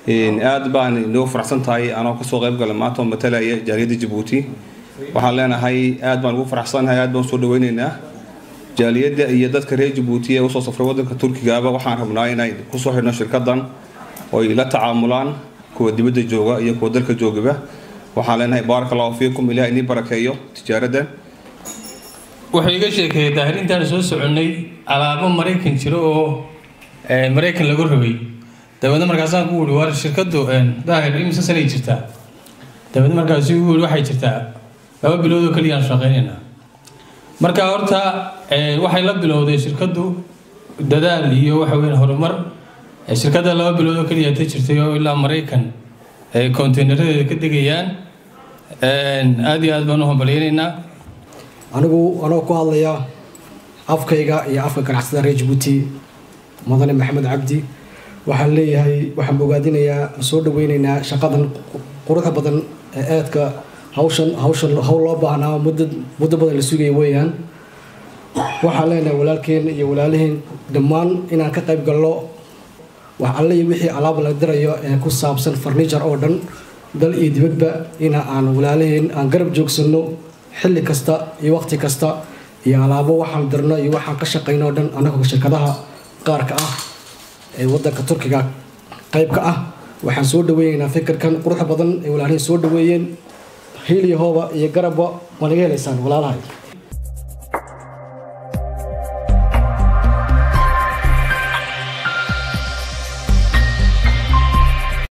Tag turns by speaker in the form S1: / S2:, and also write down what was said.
S1: aad baan inoo faraxsan tahay anoo kasoo qayb galay maanta oo matalaya jaaliyadda jabuuti waxaan leenahay aad baan ugu faraxsanahay aad baan usoo dhaweyneynaa jaaliyadda iyo dadka reer jabuuti ee usoo safray wadanka turkigaaba waxaan rabnaa inay kusoo xidhno shirkadan oo ay la tacaamulaan kuwa dibadda jooga iyo kuwa dalka joogaba waxaan leenahay baaraka allahu fiikum ilaah inii barakeeyo tijaaradan
S2: wuxuu iga sheekeeyay daahirintaan soo soconnay alaabo maraykan jiro oo maraykan lagu rabay dabeedna markaasaan ku wuri war shirkadu daahir imise sanay jirtaa dabeedna markaasuu igu wuri waxay jirtaa laba bilood oo keliyaan shaqaynaynaa marka horta waxay la bilowday shirkadu dadaal iyo waxa weyn horumar shirkadda laba bilood oo keliya ta jirtay oo ilaa maraykan ay konteynaredeeda ka degayaan aada iyo aad baan u hambalyaynaynaa
S3: anigu anoo ku hadlaya afkayga iyo afka ganacsada reer jabuuti mudane maxamed cabdi waxaan leeyahay waxaan bogaadinayaa soo dhaweyneynaa shaqadan quruxda badan ee aadka hawshan hawshan hawl loo baahnaa muddo muddo badan la sugaya weeyaan waxaan leenahay walaalkeen iyo walaalaheen dhammaan inaan ka qayb galno wax alle iyo wixii alaab la dirayo ee ku saabsan farniijar oo dhan dal iyo dibadba ina aan walaalaheen aan garab joogsanno xilli kasta iyo waqti kasta iyo alaabo waxaan dirno iyo waxaan ka shaqayno o dhan annagoo shirkadaha qaarka ah ee wadanka turkiga qaybka ah waxaan soo dhaweyneynaa fikirkan quruxda badan ee walaalaheen soo dhaweeyeen hiil iyo hooba iyo garabba waa naga helaysaan walaalahay